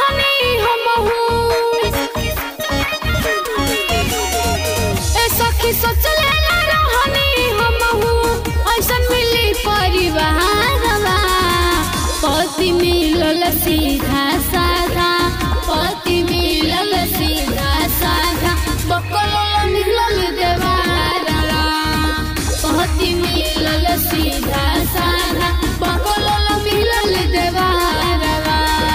रहनी हमहू ए सखी सोचले ना रहनी हमहू ऐसन मिली परिवारवा पति मिलल सीधा साधा पति मिलल सीधा साधा बकल मिलल देवारवा पति मिलल सीधा साधा बकल मिलल देवारवा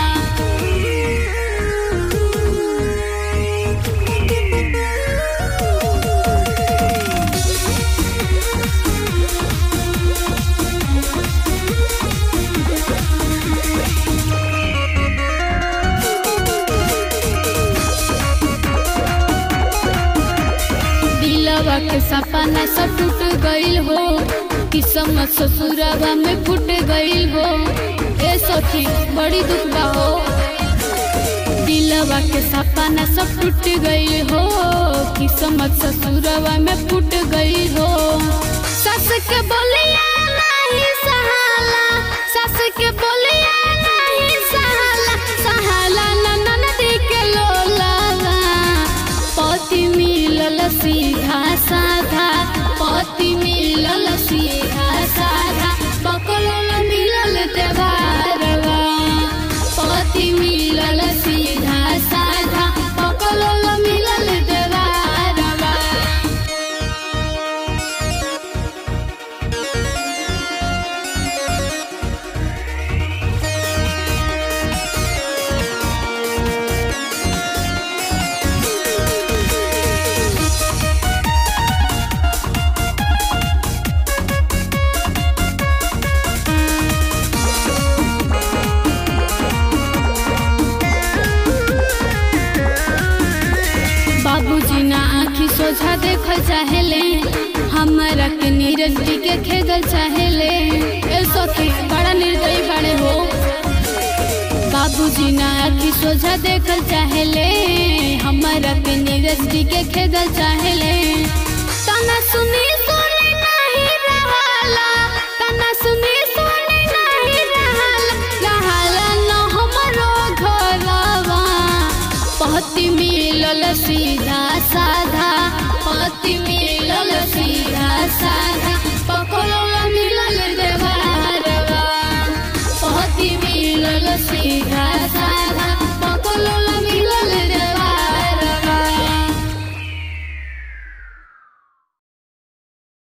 दिलवा के सपना सब टूट गइल हो किस्मत ससुरवा में फूट गइल हो ए सखी बड़ी दुख बा हो दिलवा के सपना सब टूट गइल हो किस्मत ससुरवा में फूट गइल हो सस के बोलिया नहीं सहाला सस के बोलिया नहीं सहाला सहाला ननदी के लोलावा पति मिलल सीधा साधा पति मिलल सीधा साधा बकल मिलल देवारवा पति मिलल सीधा साधा बकल मिलल देवारवा बाबूजी ना आँखी सोझा देख चाहेले हमारा के नीरज जी के खेदल चाहेले ए सखी बड़ा निर्दयी बड़े हो बाबूजी ना आँखी सोझा देखल चाहेले हमारा के नीरज जी के खेदल चाहेले तना सुनी सुनी नहीं रहाला तना सुनी सुनी नहीं रहाला रहाला न हमरो घरवा पति मिलल सीधा साधा पति मिलल सीधा साधा